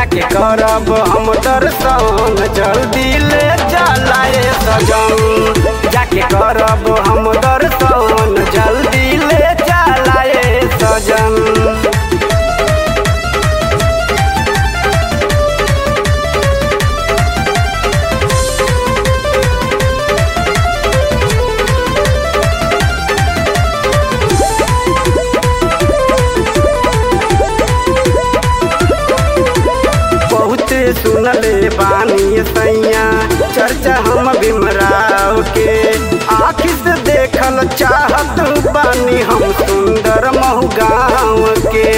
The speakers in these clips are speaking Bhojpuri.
जाके करब हम दर्शन जल्दी ले चलाए सजन जाके करब हम दर्शन जल्दी ले चलाए सजन बहुत सुनले बानी सैया चर्चा हम भीमराव के आखिर से देखल चाहत बानी हम सुंदर महु गाँव के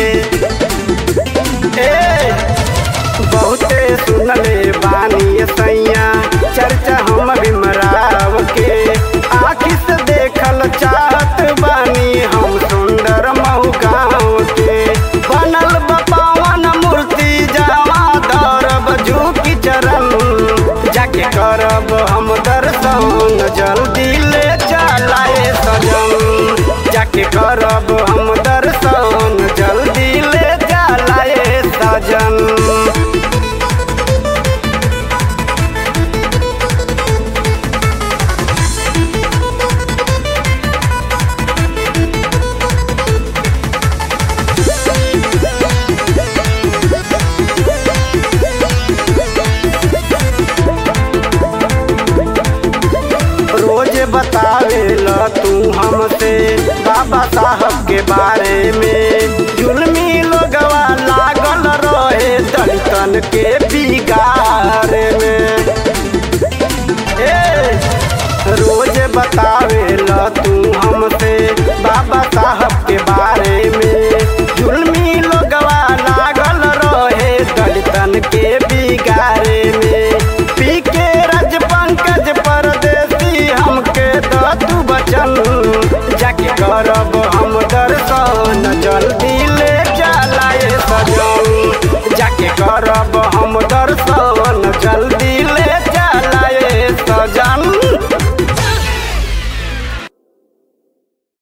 ए बहुते सुनले बानी सैया चर्चा हम भीमराव के आखिर से देखल चाहत बानी हम सुंदर महु गाँव के बनल बपावन मूर्ति जावा दौरब झुकी चरण जाके करब हम दर्शन जल्दी ले चलाए सजन जाके करब हम दर्शन जल्दी ले चलाए सजन रोज बतावे ल तू हमसे बाबा साहब के बारे में जुलमी लोगवा लागल रहे दलितन के बिगाड़